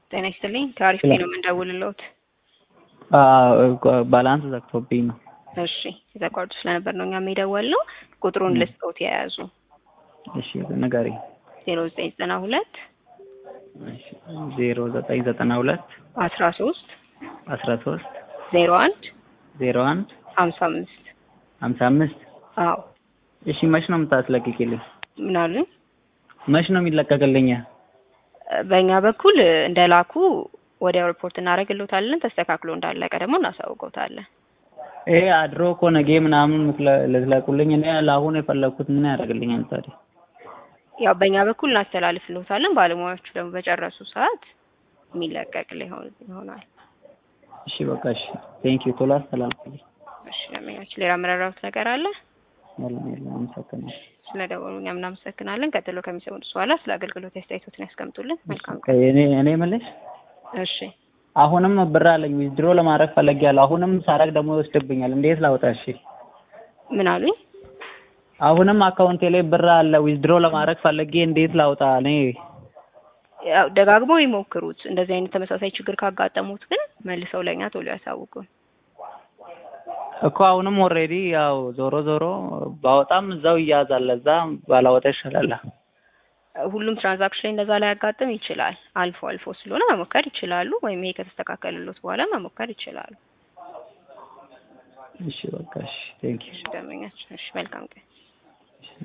ጤና ይስጥልኝ ከአሪፍ ነው የምንደውልልዎት። ባላንስ ዘግቶብኝ ነው። እሺ የተቋርጦ ስለነበር ነው እኛም የደወልነው። ቁጥሩን ልስጥዎት የያዙ እሺ ንገሪኝ። ዜሮ ዘጠኝ ዘጠና ሁለት ዜሮ ዘጠኝ ዘጠና ሁለት አስራ ሶስት አስራ ሶስት ዜሮ አንድ ዜሮ አንድ ሀምሳ አምስት ሀምሳ አምስት አዎ እሺ መች ነው የምታስለቅቂልኝ? ምን አሉኝ? መች ነው የሚለቀቅልኝ? በእኛ በኩል እንደላኩ ወዲያው ሪፖርት እናደርግልዎታለን። ተስተካክሎ እንዳለቀ ደግሞ እናሳውቀውታለን። ይሄ አድሮ እኮ ነገ ምናምን ልትለቁልኝ፣ እኔ ለአሁን የፈለግኩት ምን ያደርግልኛል ታዲያ? ያው በእኛ በኩል እናስተላልፍልዎታለን። ባለሙያዎቹ ደግሞ በጨረሱ ሰዓት የሚለቀቅ ሊሆን ይሆናል። እሺ በቃ እሺ፣ ቴንኪው ቶሎ አስተላልፍልኝ። እሺ ለምኛችን ሌላ መረራሁት ነገር አለ? የለም የለም፣ አመሰግናለሁ። ስለደወሉ እኛም እናመሰግናለን። ቀጥሎ ከሚሰሙት በኋላ ስለ አገልግሎት አስተያየቶትን ያስቀምጡልን። መልካም ቀን። እኔ እኔ የምልሽ እሺ አሁንም ብር አለኝ ዊዝድሮ ለማድረግ ፈለጊያለሁ። አሁንም ሳረግ ደግሞ ይወስድብኛል። እንዴት ላውጣ? እሺ ምን አሉኝ? አሁንም አካውንቴ ላይ ብር አለ ዊዝድሮ ለማድረግ ፈለጌ እንዴት ላውጣ? እኔ ያው ደጋግመው ይሞክሩት። እንደዚህ አይነት ተመሳሳይ ችግር ካጋጠሙት ግን መልሰው ለእኛ ቶሎ ያሳውቁን። እኮ አሁንም ኦልሬዲ ያው ዞሮ ዞሮ ባወጣም እዛው ይያዛል። ለዛ ባላወጣ ይሻላል። ሁሉም ትራንዛክሽን ላይ እንደዛ ላይ ያጋጥም ይችላል። አልፎ አልፎ ስለሆነ መሞከር ይችላሉ። ወይም ይሄ ከተስተካከለሎት በኋላ መሞከር ይችላሉ። እሺ በቃ እሺ፣ ቴንኪው እሺ ደመኛችን። እሺ መልካም ቀን።